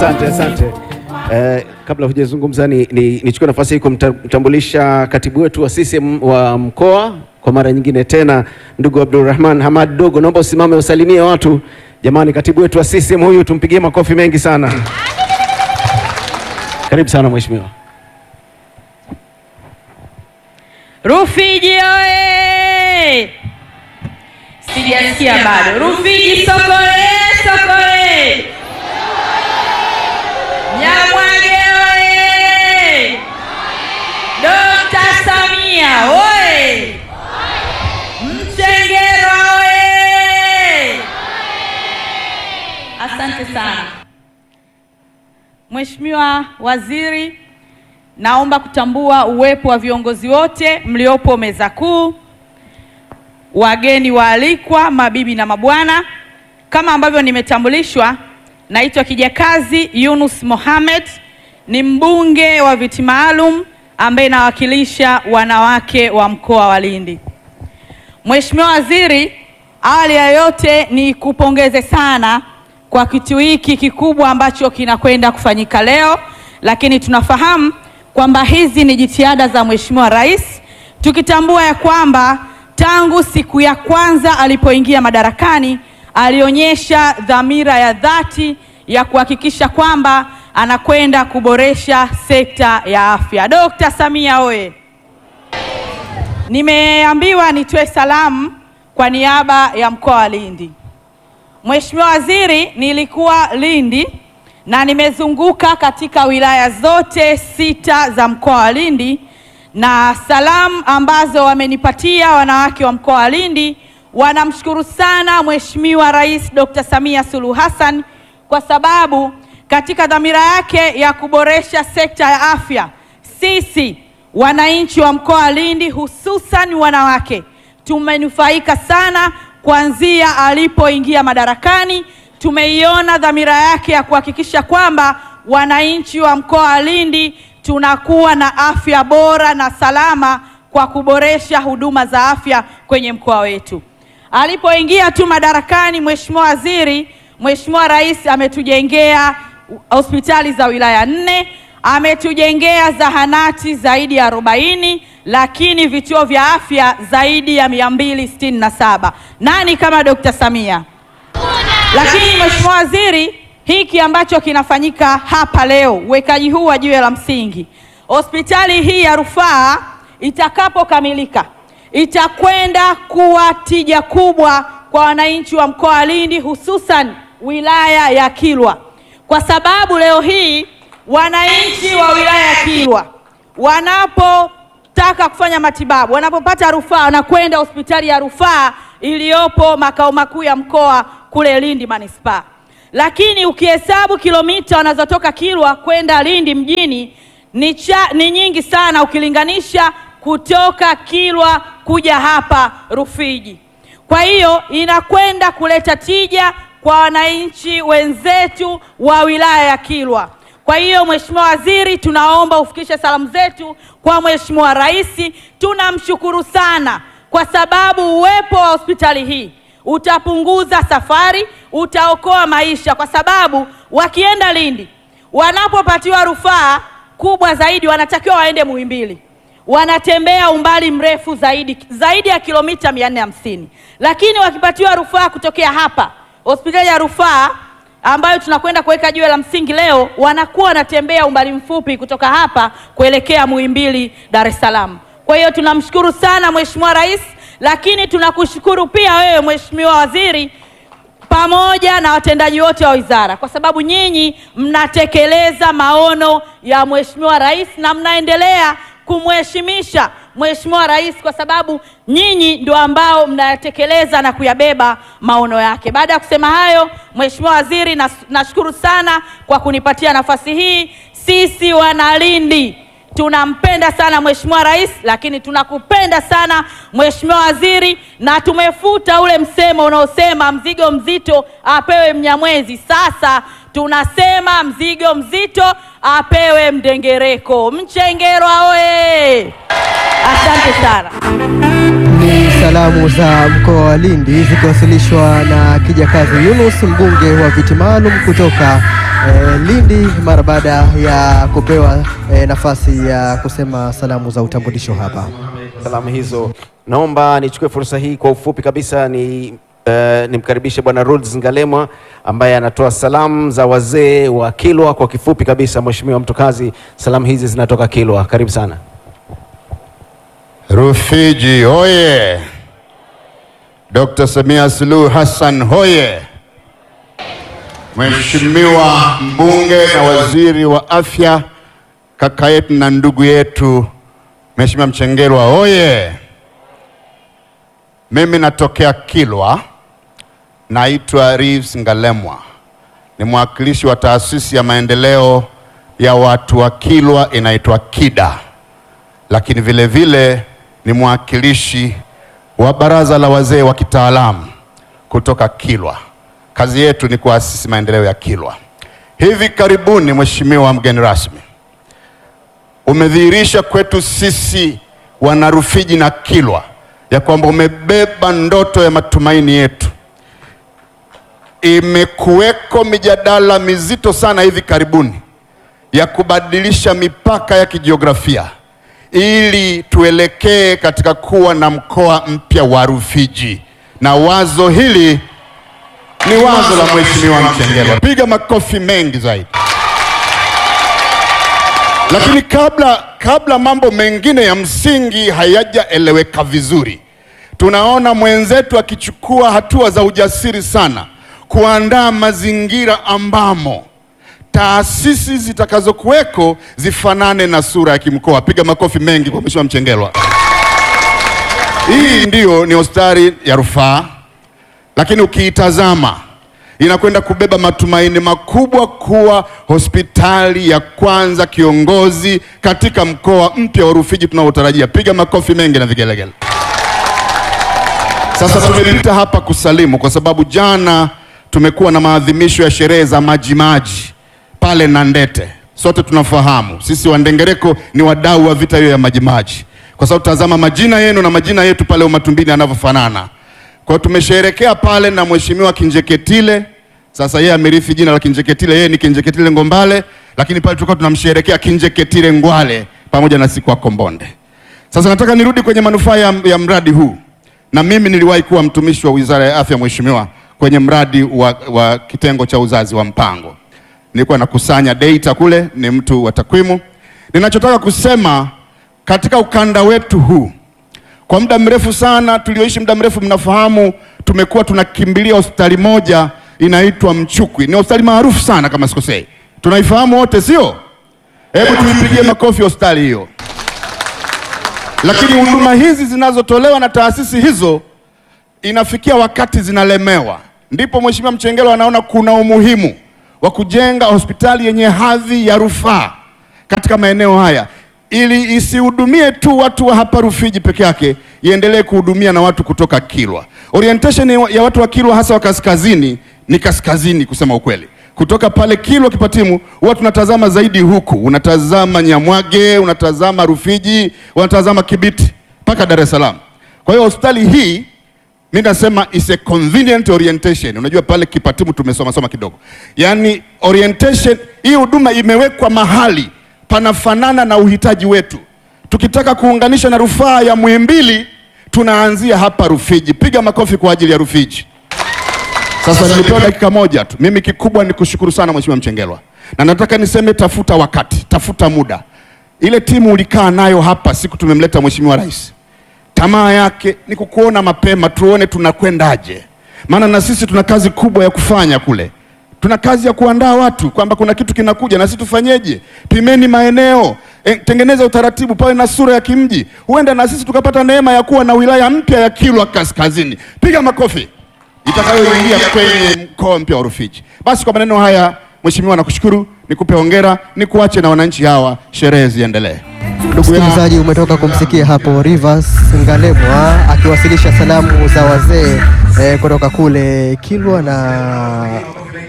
Asante, asante. Eh, kabla hujazungumza ni, ni, nichukue nafasi hii kumtambulisha katibu wetu wa CCM wa mkoa kwa mara nyingine tena, ndugu Abdulrahman Hamad Dogo, naomba usimame usalimie watu. Jamani, katibu wetu wa CCM huyu tumpigie makofi mengi sana. Karibu sana mheshimiwa. Rufiji oye! Sijasikia bado. Rufiji sokole, sokole! Nyamwage oye! Dokta Samia oye! Mchengerwa oye! Asante sana Mheshimiwa Waziri, naomba kutambua uwepo wa viongozi wote mliopo meza kuu, wageni waalikwa, mabibi na mabwana. Kama ambavyo nimetambulishwa, naitwa Kijakazi Yunus Mohamed, ni mbunge wa viti maalum ambaye nawakilisha wanawake wa mkoa wa Lindi. Mheshimiwa Waziri, awali ya yote ni kupongeze sana kwa kitu hiki kikubwa ambacho kinakwenda kufanyika leo, lakini tunafahamu kwamba hizi ni jitihada za Mheshimiwa Rais, tukitambua ya kwamba tangu siku ya kwanza alipoingia madarakani alionyesha dhamira ya dhati ya kuhakikisha kwamba anakwenda kuboresha sekta ya afya. Dkt. Samia oye! Nimeambiwa nitoe salamu kwa niaba ya mkoa wa Lindi. Mheshimiwa Waziri, nilikuwa Lindi na nimezunguka katika wilaya zote sita za mkoa wa Lindi, na salamu ambazo wamenipatia wanawake wa mkoa wa Lindi, wanamshukuru sana Mheshimiwa Rais Dr. Samia Suluhu Hassan kwa sababu katika dhamira yake ya kuboresha sekta ya afya, sisi wananchi wa mkoa wa Lindi hususan wanawake tumenufaika sana kuanzia alipoingia madarakani. Tumeiona dhamira yake ya kuhakikisha kwamba wananchi wa mkoa wa Lindi tunakuwa na afya bora na salama kwa kuboresha huduma za afya kwenye mkoa wetu. Alipoingia tu madarakani, Mheshimiwa Waziri, Mheshimiwa Rais ametujengea hospitali za wilaya nne, ametujengea zahanati zaidi ya arobaini lakini vituo vya afya zaidi ya mia mbili sitini na saba. Nani kama Dr. Samia? Lakini Mheshimiwa Waziri, hiki ambacho kinafanyika hapa leo, uwekaji huu wa jiwe la msingi, hospitali hii ya rufaa itakapokamilika itakwenda kuwa tija kubwa kwa wananchi wa mkoa wa Lindi, hususan wilaya ya Kilwa, kwa sababu leo hii wananchi wa wilaya ya Kilwa wanapo taka kufanya matibabu wanapopata rufaa wanakwenda hospitali ya rufaa iliyopo makao makuu ya mkoa kule Lindi manispaa. Lakini ukihesabu kilomita wanazotoka Kilwa kwenda Lindi mjini ni, cha, ni nyingi sana ukilinganisha kutoka Kilwa kuja hapa Rufiji. Kwa hiyo inakwenda kuleta tija kwa wananchi wenzetu wa wilaya ya Kilwa. Kwa hiyo Mheshimiwa Waziri, tunaomba ufikishe salamu zetu kwa Mheshimiwa Rais. Tunamshukuru sana kwa sababu uwepo wa hospitali hii utapunguza safari, utaokoa maisha, kwa sababu wakienda Lindi wanapopatiwa rufaa kubwa zaidi wanatakiwa waende Muhimbili, wanatembea umbali mrefu zaidi zaidi ya kilomita mia nne hamsini, lakini wakipatiwa rufaa kutokea hapa hospitali ya rufaa ambayo tunakwenda kuweka jiwe la msingi leo, wanakuwa wanatembea umbali mfupi kutoka hapa kuelekea Muhimbili, Dar es Salaam. Kwa hiyo tunamshukuru sana Mheshimiwa Rais, lakini tunakushukuru pia wewe Mheshimiwa Waziri pamoja na watendaji wote wa wizara, kwa sababu nyinyi mnatekeleza maono ya Mheshimiwa Rais na mnaendelea kumheshimisha Mheshimiwa Rais kwa sababu nyinyi ndio ambao mnayatekeleza na kuyabeba maono yake. Baada ya kusema hayo, Mheshimiwa Waziri, nashukuru sana kwa kunipatia nafasi hii. Sisi Wanalindi tunampenda sana Mheshimiwa Rais, lakini tunakupenda sana Mheshimiwa Waziri, na tumefuta ule msemo unaosema mzigo mzito apewe Mnyamwezi. Sasa tunasema mzigo mzito apewe Mdengereko. Mchengerwa oye! Asante sana. salamu za mkoa wa Lindi zikiwasilishwa na Kijakazi Yunus, mbunge wa viti maalum kutoka eh, Lindi, mara baada ya kupewa eh, nafasi ya kusema salamu za utambulisho hapa. Salamu hizo naomba nichukue fursa hii kwa ufupi kabisa ni Uh, nimkaribishe Bwana Rhodes Ngalemwa ambaye anatoa salamu za wazee wa Kilwa kwa kifupi kabisa. Mheshimiwa Mtokazi, salamu hizi zinatoka Kilwa, karibu sana. Rufiji hoye! Dr. Samia Suluhu Hassan hoye! Mheshimiwa mbunge na waziri wa afya, kaka yetu na ndugu yetu Mheshimiwa Mchengerwa hoye! Mimi natokea Kilwa, naitwa Reeves Ngalemwa, ni mwakilishi wa taasisi ya maendeleo ya watu wa Kilwa inaitwa KIDA, lakini vile vile ni mwakilishi wa baraza la wazee wa kitaalamu kutoka Kilwa. Kazi yetu ni kuasisi maendeleo ya Kilwa. Hivi karibuni, Mheshimiwa mgeni rasmi, umedhihirisha kwetu sisi wanarufiji na Kilwa ya kwamba umebeba ndoto ya matumaini yetu. Imekuweko mijadala mizito sana hivi karibuni ya kubadilisha mipaka ya kijiografia ili tuelekee katika kuwa na mkoa mpya wa Rufiji, na wazo hili ni wazo la Mheshimiwa Mchengerwa. Piga makofi mengi zaidi. Lakini kabla, kabla mambo mengine ya msingi hayajaeleweka vizuri, tunaona mwenzetu akichukua hatua za ujasiri sana kuandaa mazingira ambamo taasisi zitakazokuweko zifanane na sura ya kimkoa. Piga makofi mengi kwa Mheshimiwa Mchengerwa. Hii ndiyo ni hospitali ya rufaa, lakini ukiitazama inakwenda kubeba matumaini makubwa kuwa hospitali ya kwanza kiongozi katika mkoa mpya wa Rufiji tunaotarajia. Piga makofi mengi na vigelegele. Sasa tumepita hapa kusalimu kwa sababu jana tumekuwa na maadhimisho ya sherehe za Majimaji pale Nandete. Sote tunafahamu sisi Wandengereko ni wadau wa vita hiyo ya Majimaji, kwa sababu tazama majina yenu na majina yetu pale Umatumbini yanavyofanana. Kwa hiyo tumesherekea pale na Mheshimiwa Kinjeketile. Sasa yeye amerithi jina la Kinjeketile, yeye ni Kinjeketile Ngombale, lakini pale tulikuwa tunamsherekea Kinjeketile Ngwale pamoja na siku Kombonde. Sasa nataka nirudi kwenye manufaa ya, ya mradi huu, na mimi niliwahi kuwa mtumishi wa Wizara ya Afya, Mheshimiwa, kwenye mradi wa, wa kitengo cha uzazi wa mpango nilikuwa nakusanya data kule, ni mtu wa takwimu. Ninachotaka kusema katika ukanda wetu huu, kwa muda mrefu sana tulioishi muda mrefu, mnafahamu tumekuwa tunakimbilia hospitali moja inaitwa Mchukwi. Ni hospitali maarufu sana kama sikosei, tunaifahamu wote, sio? Hebu tuipigie makofi hospitali hiyo. Lakini huduma hizi zinazotolewa na taasisi hizo inafikia wakati zinalemewa, ndipo Mheshimiwa Mchengerwa anaona kuna umuhimu wa kujenga hospitali yenye hadhi ya rufaa katika maeneo haya ili isihudumie tu watu wa hapa Rufiji peke yake, iendelee kuhudumia na watu kutoka Kilwa. Orientation ya watu wa Kilwa hasa wa kaskazini ni kaskazini, kusema ukweli. Kutoka pale Kilwa Kipatimu huwa tunatazama zaidi huku, unatazama Nyamwage, unatazama Rufiji, unatazama Kibiti mpaka Dar es Salaam. Kwa hiyo hospitali hii mi nasema is a convenient orientation. Unajua pale Kipatimu tumesoma soma kidogo, yaani orientation hii huduma imewekwa mahali panafanana na uhitaji wetu. Tukitaka kuunganisha na rufaa ya Muhimbili tunaanzia hapa Rufiji. Piga makofi kwa ajili ya Rufiji. Sasa nilipewa dakika moja tu, mimi kikubwa ni kushukuru sana Mheshimiwa Mchengerwa, na nataka niseme, tafuta wakati, tafuta muda. Ile timu ulikaa nayo hapa siku tumemleta Mheshimiwa Rais tamaa yake ni kukuona mapema, tuone tunakwendaje, maana na sisi tuna kazi kubwa ya kufanya kule. Tuna kazi ya kuandaa watu kwamba kuna kitu kinakuja, na sisi tufanyeje? Pimeni maeneo e, tengeneza utaratibu, pawe na sura ya kimji. Huenda na sisi tukapata neema ya kuwa na wilaya mpya ya Kilwa Kaskazini. Piga makofi, itakayoingia kwenye mkoa mpya wa Rufiji. Basi kwa maneno haya, Mheshimiwa, nakushukuru, nikupe hongera, nikuache na wananchi hawa, sherehe ziendelee. Ndugu yangu Msikilizaji, umetoka kumsikia hapo Rivers Ngalemwa akiwasilisha salamu za wazee eh, kutoka kule Kilwa na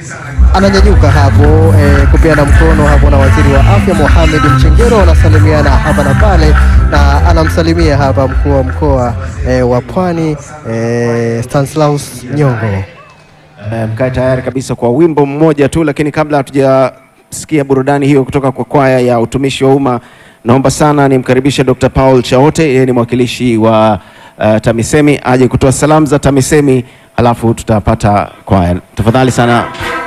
ananyanyuka hapo eh, kupeana mkono hapo na waziri wa afya Mohamed Mchengero, wanasalimiana hapa na pale, na anamsalimia hapa mkuu wa mkoa eh, wa Pwani eh, Stanislaus Nyongo. Eh, mkae tayari kabisa kwa wimbo mmoja tu, lakini kabla hatujasikia burudani hiyo kutoka kwa kwaya ya utumishi wa umma, naomba sana nimkaribishe Dr. Paul Chaote, yeye ni mwakilishi wa uh, TAMISEMI aje kutoa salamu za TAMISEMI, alafu tutapata kwaya. Tafadhali sana.